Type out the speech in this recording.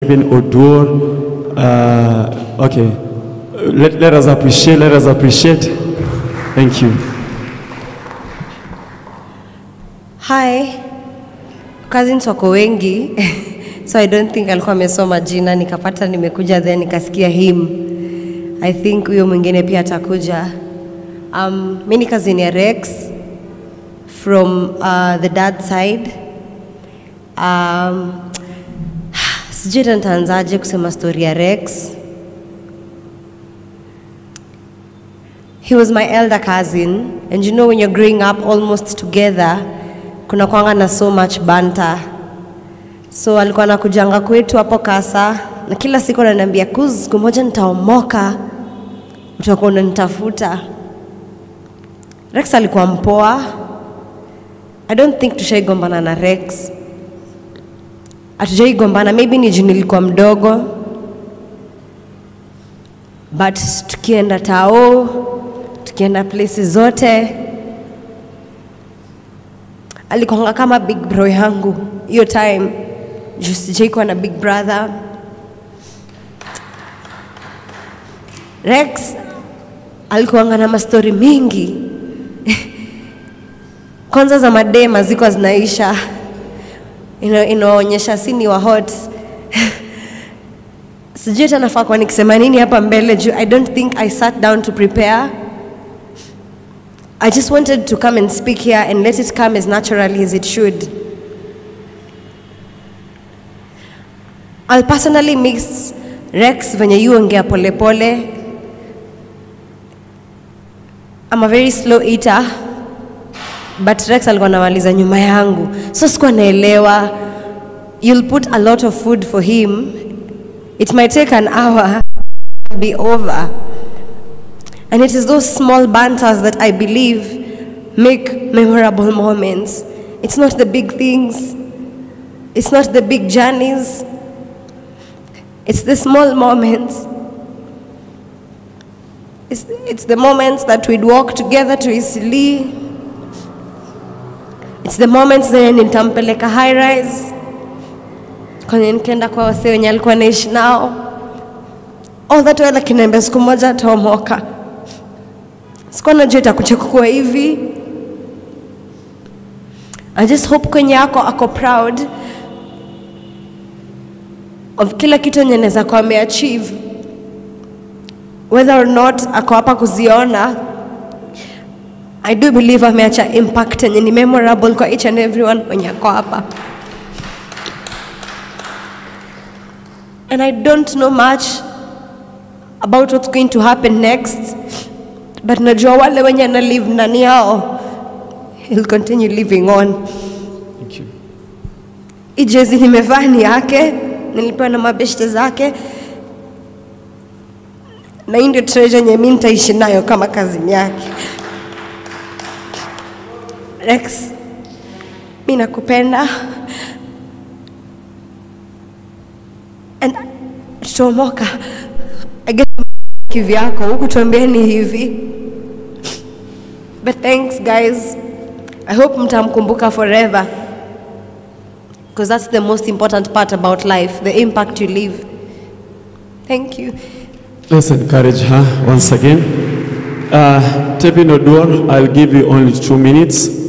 Tevin Odur. Uh, okay, let, let us appreciate, let us appreciate. Thank you. Hi. Cousins wako wengi. so I don't think alikuwa amesoma jina nikapata nimekuja then nikasikia him. I think huyo mwingine pia atakuja. Um, mi ni cousin ya Rex from uh, the dad side. Um, sijui hata nitaanzaje kusema story ya Rex. He was my elder cousin and you know when you're growing up almost together kuna kwanga na so much banter. So alikuwa anakujanga kwetu hapo Kasa na kila siku ananiambia kuz, siku moja nitaomoka, utakuwa unanitafuta. Rex alikuwa mpoa. I don't think tushaigombana na Rex. Hatujaigombana, maybe ni juu nilikuwa mdogo, but tukienda tao, tukienda places zote, alikuanga kama big bro yangu hiyo time, juu sijaikuwa na big brother. Rex alikuanga na mastori mingi kwanza za madema ziko zinaisha ina- inaonyesha si ni wa hot sijui hata nafaa kuwa nikisema nini hapa mbele juu i don't think i sat down to prepare i just wanted to come and speak here and let it come as naturally as it should i'll personally mix rex venye yuongea polepole I'm a very slow eater but Rex alikuwa anamaliza nyuma yangu, so sikuwa naelewa. You'll put a lot of food for him, it might take an hour to be over. And it is those small banters that I believe make memorable moments. It's not the big things, it's not the big journeys, it's the small moments. It's, it's the moments that we'd walk together to Isili. It's the moments zenye nitampeleka high rise kwenye nikienda kwa wasee wenye alikuwa naishi nao. All that while akiniambia siku moja ataomoka. Sikuwa najua itakuja kuwa hivi. I just hope kwenye ako ako proud of kila kitu yenye naweza kuwa ameachieve whether or not ako hapa kuziona I do believe ameacha impact yenye ni memorable kwa each and everyone mwenye ako hapa. And I don't know much about what's going to happen next, but najua wale wenye na live ndani yao, he'll continue living on. Thank you. Hii jezi nimevaa ni yake, nilipewa na mabeshte zake, na hii ndio treasure yenye mimi nitaishi nayo kama kazini yake. Rex, mi nakupenda and tutaomoka. I guess kivyako huku tuambieni hivi, but thanks guys. I hope mtamkumbuka forever because that's the most important part about life, the impact you leave. Thank you. Let's encourage her once again. Uh, Tevin Odur, I'll give you only two minutes.